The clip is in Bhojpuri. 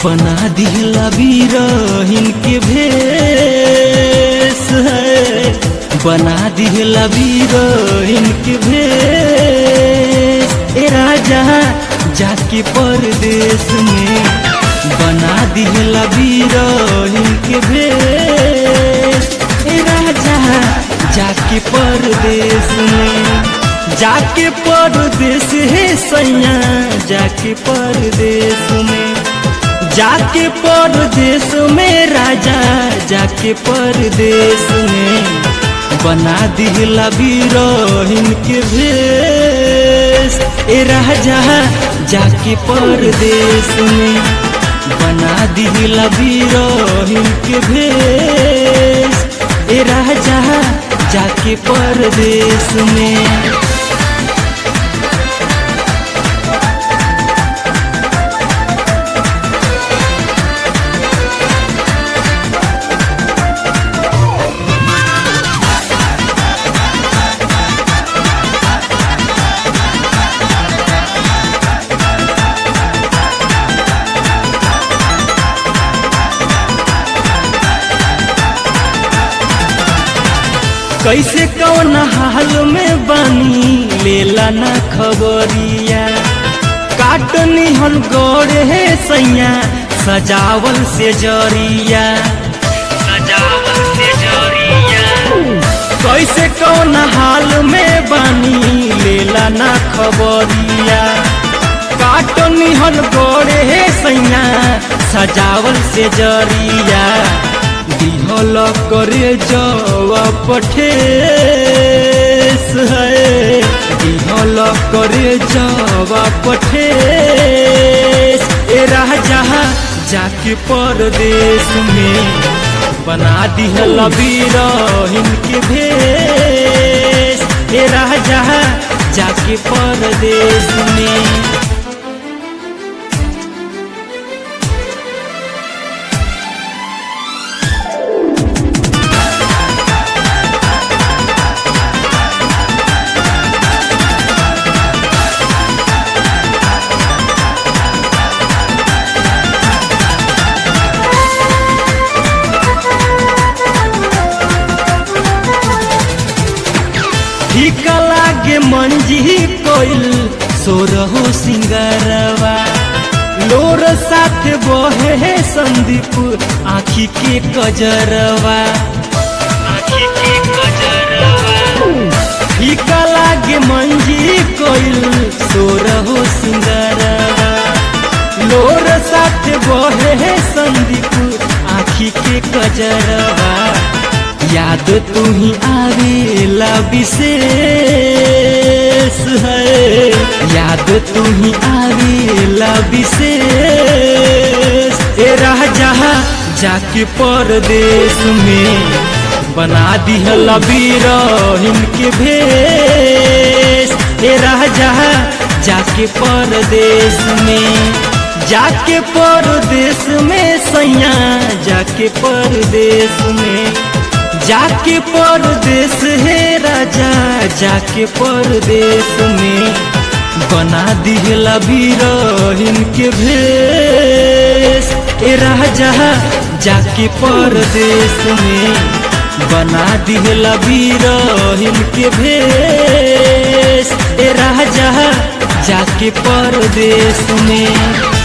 बना दिहला बीरहिन के भेस है बना दिहला बीरहिन के भेस ए राजा जाके परदेश में बना दिहला बीरहिन के भेस ए राजा जाके परदेश में जाके परदेश है सैया जाके परदेश में जाके परदेश में राजा जाके परदेश में बना दिहला बीरहिन के भेष ए राजा जाके परदेश में बना दिहला बीरहिन के भेष ए राजा जाके परदेश में कैसे कौन हाल में बनी लेला ना खबरिया काटनी हन गोरे है सैया सजावल से जरिया सजावल से जरिया कैसे कौन हाल में बनी लेला ना खबरिया काटनी हन गोरे है सैया सजावल से जरिया दिहल करे जवा पठेस है दिहल करे जवा पठेस ए राजा जाके परदेश में बना दिहल बीरहिन के भेष ए राजा जाके परदेश में ठीक लागे मंजी कोइल सोरहो सिंगरवा लोर साथ बहे है संदीप आखी के कजरवा आखी के कजरवा ठीक लागे मंजी कोइल सोरहो सिंगरवा लोर साथ बहे है संदीप आखी के कजरवा याद तुम्ही आवेला विशेष है याद तुम्ही आवेला विशेष ए राजा जाके परदेश में बना दिहला बीरहिन के भेष ए राजा जाके परदेश में जाके परदेश में सैया जाके परदेश में जाके परदेश है राजा जाके परदेश में बना दिहला बीरहिन के भेष ए राजा जाके परदेश में बना दिहला बीरहिन के भेष ए राजा जाके परदेश में